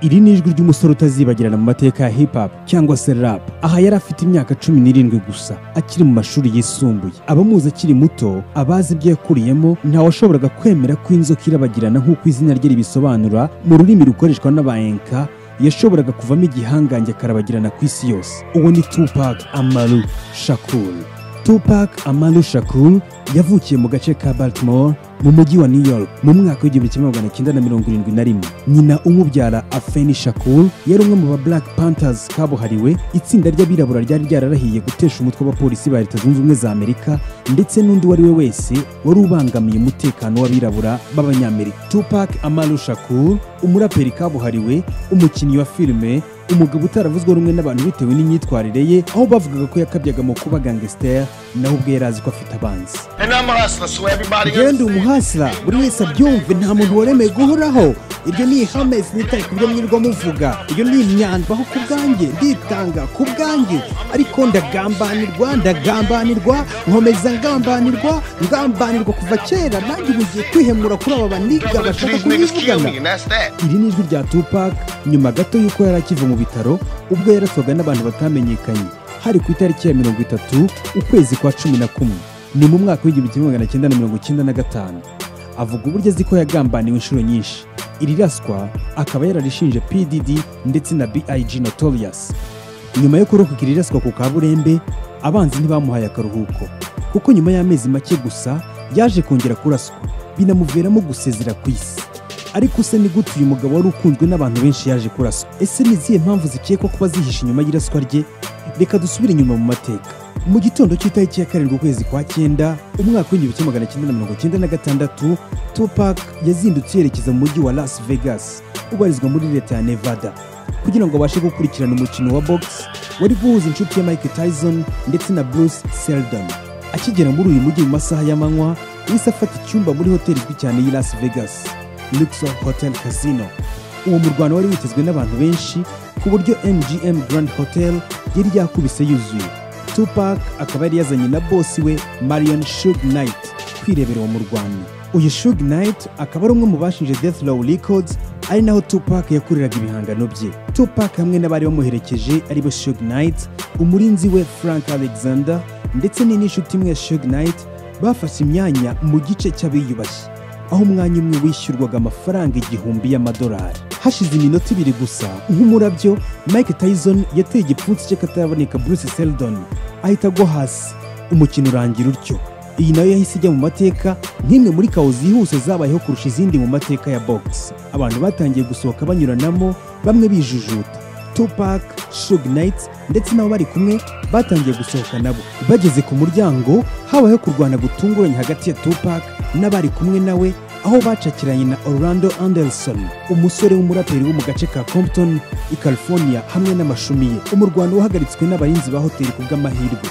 iri ni ijwi ry'umusore utazibagirana mu mateka ya hip hop cyangwa se rap aha yari afite imyaka cumi n'irindwi gusa akiri mu mashuri yisumbuye abamuzi akiri muto abazi ibyo yakuriyemo ntawashoboraga kwemera ko inzoka irabagirana nk'uko izina rye ribisobanura mu rurimi rukoreshwa n'abayenka yashoboraga kuvamo igihangange akarabagirana ku isi yose uwo ni tupac amaru shakuru tupac amaru shakuru yavukiye mu gace ka baltimore mu mujyi wa new york mu mwaka w'igihumbi kimwe magana cyenda na mirongo irindwi na rimwe nyina umubyara afeni shakur yari umwe mu ba black panthers kabuhariwe itsinda ry'abirabura ryari ryararahiye gutesha umutwe w'abapolisi ba leta zunze ubumwe za amerika ndetse n'undi uwo ari we wese wari ubangamiye umutekano w'abirabura b'abanyamerika tupac amaru shakur umuraperi kabuhariwe umukinnyi wa filime umugabo utaravuzwe rumwe n'abantu bitewe n'imyitwarire ye aho bavugaga ko yakabyaga mu kuba gangster naho ubwe yari azi ko afite abanzi And I'm a hustler, so everybody njyewe ndi understand. umuhasira buri wese abyumve nta muntu waremeye guhoraho iryo ni ihame sinitaye ku byo mwirirwa muvuga iyo ni imyandwaho ku bwanjye nditanga ku bwanjye ariko ndagambanirwa ndagambanirwa nkomeza ngambanirwa ngambanirwa kuva kera nanjye ubu ngiye kwihemura kuri aba baniga Listen to bashaka these niggas kill kubivugana me, and that's that. iri ni ijwi rya tupac nyuma gato y'uko yari akiva mu bitaro ubwo yaraswaga n'abantu batamenyekanye hari ku itariki ya mirongo itatu ukwezi kwa cumi na kumwe ni mu mwaka w'igihumbi kimwe magana cyenda na mirongo icyenda na gatanu avuga uburyo azi ko yagambaniwe inshuro nyinshi iri raswa akaba yararishinje pdd ndetse na big notorious nyuma yo kurokokira iraswa ku kaburembe abanzi ntibamuhaye akaruhuko kuko nyuma y'amezi make gusa yaje kongera kuraswa binamuviramo gusezera ku isi ariko se ni gute uyu mugabo wari ukunzwe n'abantu benshi yaje kuraswa ese ni izihe mpamvu zikekwa kuba zihishe inyuma y'iraswa rye reka dusubire inyuma mu mateka mu gitondo cy'itariki ya karindwi ukwezi kwa cyenda umwaka w'igihumbi kimwe magana cyenda na mirongo cyenda na gatandatu tupac yazindutse yerekeza mu mujyi wa las vegas ubarizwa muri leta ya nevada kugira ngo abashe gukurikirana umukino wa box wari guhuza inshuti ya Mike Tyson ndetse na Bruce Seldon. Akigera muri uyu mujyi mu masaha y'amanywa, yahise afata icyumba muri hoteli izwi cyane y'i Las Vegas, Luxor Hotel Casino. Uwo murwano wari witezwe n'abantu benshi ku buryo MGM Grand Hotel yari yakubise yuzuye. Tupac akaba yari yazanye na bosi we Marion Suge Knight kwirebera uwo murwano. Uyu Suge Knight akaba ari umwe mu bashinje Death Row Records ari naho Tupac yakoreraga ibihangano bye. Tupac hamwe n'abari bamuherekeje aribo Suge Knight, umurinzi we Frank Alexander ndetse ni n'inshuti imwe ya Suge Knight bafashe imyanya mu gice cy'abiyubashye aho umwanya umwe wishyurwaga amafaranga igihumbi y'amadolari. Hashize iminota ibiri gusa nk'umurabyo Mike Tyson yateye igipfunsi cye kataraboneka Bruce Seldon ahita agwa hasi umukino urangira utyo. Iyi nayo yahise ijya mu mateka nk'imwe muri kawo zihuse zabayeho kurusha izindi mu mateka ya box. Abantu batangiye gusohoka banyuranamo bamwe bijujuta. Tupac, Suge Knight ndetse nabo bari kumwe batangiye gusohoka nabo. Bageze ku muryango habayeho kurwana gutunguranye hagati ya Tupac n'abari kumwe nawe aho bacakiranye na Orlando Anderson, umusore w'umuraperi wo mu gace ka Compton i California hamwe n'amashumi ye. Umurwano wahagaritswe n'abarinzi ba hoteli ku bw'amahirwe.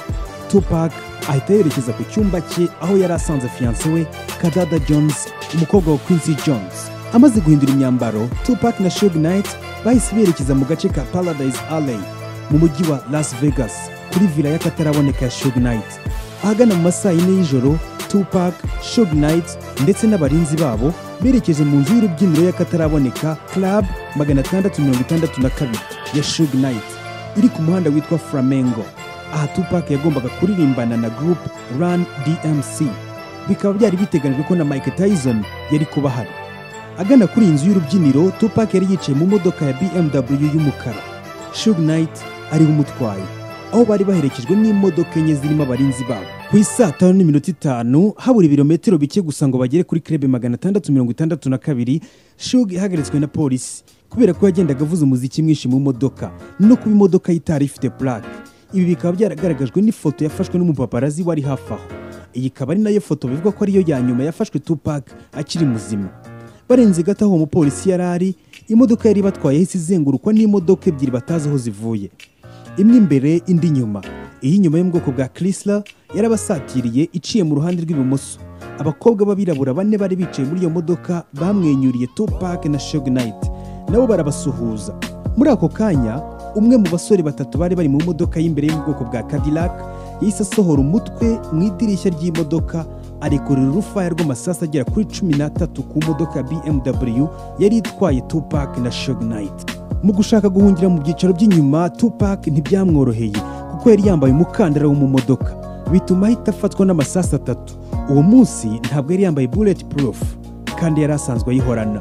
Tupac ahita yerekeza ku cyumba cye aho yari asanze fiyanse we Kadada Jones umukobwa wa Quincy Jones amaze guhindura imyambaro Tupac na Suge Knight bahise berekeza mu gace ka Paradise Alley mu mujyi wa Las Vegas kuri villa y'akataraboneka ya Suge Knight ahagana mu masaha yine y'ijoro Tupac, Suge Knight ndetse n'abarinzi babo berekeje mu nzu y'urubyiniro y'akataraboneka Club 662 ya Suge Knight iri ku muhanda witwa Flamengo aha Tupac yagombaga kuririmbana na group Run DMC bikaba byari biteganijwe ko na Mike Tyson yari kuba ahari agana kuri iyi nzu y'urubyiniro Tupac yari yicaye mu modoka ya BMW y'umukara Suge Knight ariwe umutwaye aho bari baherekejwe n'imodoka enye zirimo abarinzi babo ku isaa tanu n'iminota itanu habura ibirometero bike gusa ngo bagere kuri krebe magana atandatu mirongo itandatu na kabiri Suge ihagaritswe na polisi kubera ko yagendaga avuza umuziki mwinshi mu modoka no kuba imodoka ye itari ifite plaque ibi bikaba byaragaragajwe n'ifoto yafashwe n'umupaparazi wari hafi aho iyi ikaba ari nayo foto bivugwa ko ariyo ya nyuma yafashwe Tupac akiri muzima barenze gato aho uwo mupolisi yari ari imodoka yari batwaye yahise izengurukwa n'imodoka ebyiri batazi aho zivuye imwe imbere indi nyuma iyi nyuma yo mu bwoko bwa Chrysler yarabasatiriye iciye mu ruhande rw'ibumoso abakobwa b'abirabura bane bari bicaye muri iyo modoka bamwenyuriye Tupac na Suge Knight nabo barabasuhuza muri ako kanya umwe mu basore batatu bari bari mu modoka y'imbere yo mu bwoko bwa Cadillac yahise asohora umutwe mu idirishya ry'imodoka arekurira urufaya rw'amasasu agera kuri cumi n'atatu ku modoka ya bmw yari itwaye tupac na shog knight mu gushaka guhungira mu byicaro by'inyuma tupac ntibyamworoheye kuko yari yambaye umukandara wo mu modoka bituma ahita afatwa n'amasasu atatu uwo munsi ntabwo yari yambaye bullet proof kandi yari asanzwe ayihorana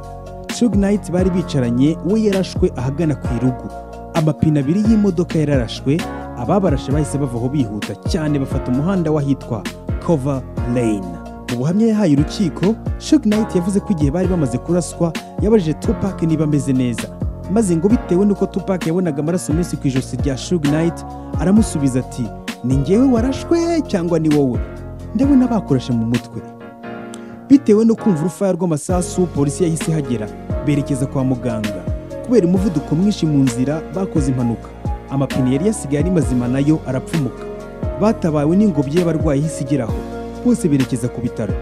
shog knight bari bicaranye we yarashwe ahagana ku irugu amapine abiri y'imodoka yararashwe ababarashe bahise bava aho bihuta cyane bafata umuhanda w'ahitwa kova lane mu buhamya yahaye urukiko shog knight yavuze ko igihe bari bamaze kuraswa yabajije tupac niba ameze neza maze ngo bitewe n'uko tupac yabonaga amaraso menshi ku ijosi rya shog knight aramusubiza ati ni ngewe warashwe cyangwa ni wowe ndabona bakorashe mu mutwe bitewe no kumva urufaya rw'amasasu polisi yahise ihagera berekeza kwa muganga kubera umuvuduko mwinshi mu nzira bakoze impanuka amapine yari yasigaye ari mazima nayo arapfumuka batabawe n'ingobyi y'abarwayi ihise igeraho bose berekeza ku bitaro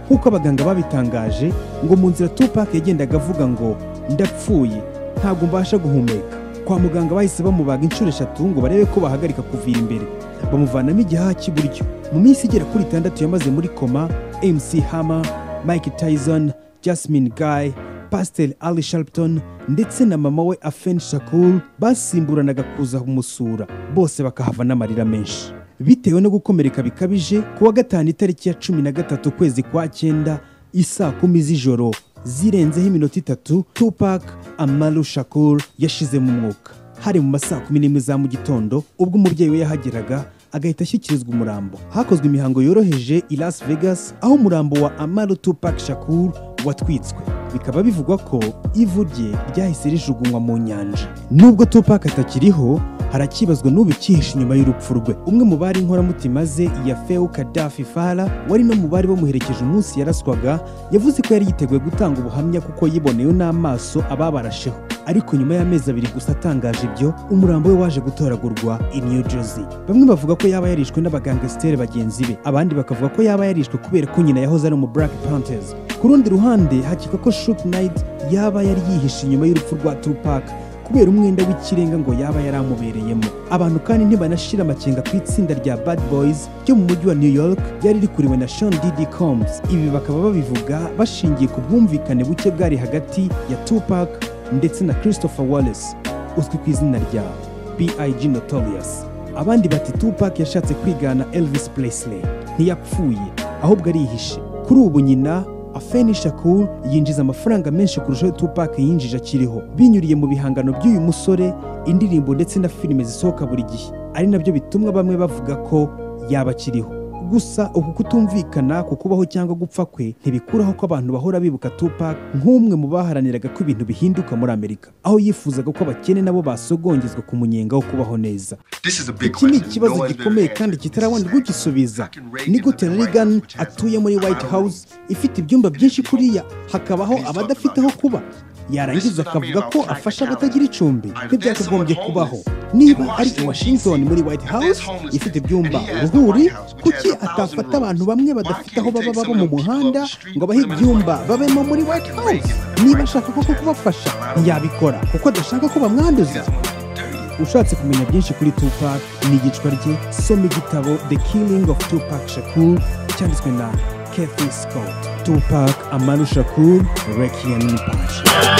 nk'uko abaganga babitangaje ngo mu nzira tupac yagendaga avuga ngo ndapfuye ntabwo mbasha guhumeka kwa muganga bahise bamubaga inshuro eshatu ngo barebe ko bahagarika kuvira imbere bamuvanamo igihaha cy'iburyo mu minsi igera kuri itandatu yamaze muri koma mc hammer mike tyson jasmine guy pasiteri ali sharpton ndetse na mama we afen shakul basimburanaga kuza kumusura bose bakahava n'amarira menshi bitewe no gukomereka bikabije ku wa gatanu itariki ya cumi na gatatu ukwezi kwa cyenda isaa kumi z'ijoro zirenzeho iminota itatu tupac amaru shakur yashize mu mwuka hari mu masaa kumi n'imwe za mu gitondo ubwo umubyeyi we yahageraga agahita ashyikirizwa umurambo hakozwe imihango yoroheje i las vegas aho umurambo wa amaru tupac shakur watwitswe bikaba bivugwa ko ivu rye ryahise rijugunywa mu nyanja nubwo tupac atakiriho harakibazwa n'ubikihishe inyuma y'urupfu rwe umwe mu bari inkoramutima ze ya feu kadafi fara wari no mu bari bamuherekeje umunsi yaraswaga yavuze ko yari yiteguye gutanga ubuhamya kuko yiboneyeho n'amaso ababarasheho ariko nyuma y'amezi abiri gusa atangaje ibyo umurambo we waje gutoragurwa i New Jersey bamwe bavuga ko yaba yarishwe n'abagangesitere bagenzi be abandi bakavuga ko yaba yarishwe kubera ko nyina yahoze ari mu Black Panthers ku rundi ruhande hakika ko Shoot Knight yaba yari yihishe inyuma y'urupfu rwa Tupac kubera umwenda w'ikirenga ngo yaba yaramubereyemo abantu kandi ntibanashira amakenga ku itsinda rya bad boys ryo mu mujyi wa new york ryari rikuriwe na sean didi combs ibi bakaba babivuga bashingiye ku bwumvikane buke bwari hagati ya tupac ndetse na christopher wallace uzwi ku izina rya big notorious abandi bati tupac yashatse kwigana elvis presley ntiyapfuye ahubwo arihishe kuri ubu nyina Afeni Shakur yinjiza amafaranga menshi kurushaho Tupac yinjije akiriho binyuriye mu bihangano by'uyu musore indirimbo ndetse na filime zisohoka buri gihe ari nabyo bitumwa bamwe bavuga ko yaba akiriho gusa uku kutumvikana ku kubaho cyangwa gupfa kwe ntibikuraho ko abantu bahora bibuka Tupac nk'umwe mu baharaniraga ko ibintu bihinduka muri Amerika aho yifuzaga ko abakene nabo basogongezwa ku munyenga wo kubaho neza This is a big iki ni question. ikibazo gikomeye kandi kitarabonerwa ugisubiza ni gute reagan atuye muri white house ifite ibyumba byinshi kuriya hakabaho abadafite aho kuba yarangiza akavuga ko afasha abatagira icumbi ntibyakagombye kubaho niba ari i washington muri white house ifite ibyumba uruhuri kuki atafata abantu bamwe badafite aho baba baba mu muhanda ngo abahe ibyumba babemo muri white house niba ashaka koko kubafasha ntiyabikora kuko adashaka ko bamwanduza ushatse kumenya byinshi kuri Tupac ni igicwa rye soma igitabo The Killing of Tupac Shakur cyanditswe na Kathy Scott Tupac Amaru Shakur Requiem in Passion